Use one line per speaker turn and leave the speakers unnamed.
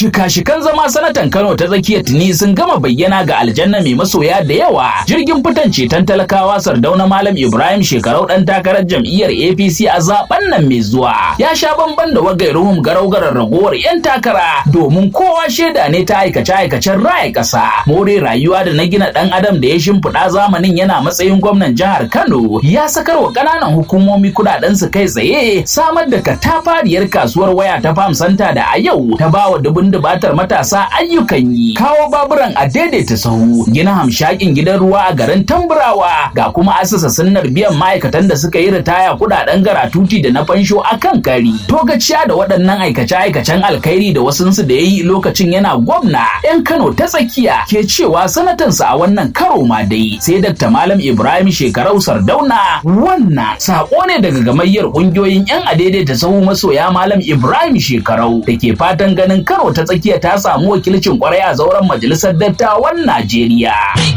Shika-shikan zama sanatan Kano ta tsakiyar tuni sun gama bayyana ga aljanna mai masoya da yawa. Jirgin fitan ceton talakawa Sardauna Malam Ibrahim shekarau dan takarar jam'iyyar APC a zaben nan mai zuwa. Ya sha bamban da wagairuhum garau-garar ragowar 'yan takara domin kowa shaida ne ta aikace-aikacen raya ƙasa. More rayuwa da na gina ɗan adam da ya shimfiɗa zamanin yana matsayin gwamnan jihar Kano ya sakar wa ƙananan hukumomi kuɗaɗen su kai tsaye samar da katafariyar kasuwar waya ta Farm Center da a yau ta bawa dubun dubatar matasa ayyukan yi. Kawo baburan a daidaita sahu gina hamshakin gidan ruwa a garin Tamburawa ga kuma asasa sunnar biyan ma'aikatan da suka yi ritaya kuɗaɗen garatuti da na fansho a kan kari. Togaciya da waɗannan aikace-aikacen alkhairi da wasunsu da ya yi lokacin yana gwamna 'yan Kano ta tsakiya ke cewa sanatansa a wannan karo ma dai sai Dr. Malam Ibrahim Shekarau Sardauna wannan sako ne daga gamayyar ƙungiyoyin 'yan adaidaita sahu masoya Malam Ibrahim Shekarau da ke fatan ganin Kano ta tsakiya ta samu wakilcin kwarai a zauren majalisar dattawan Najeriya.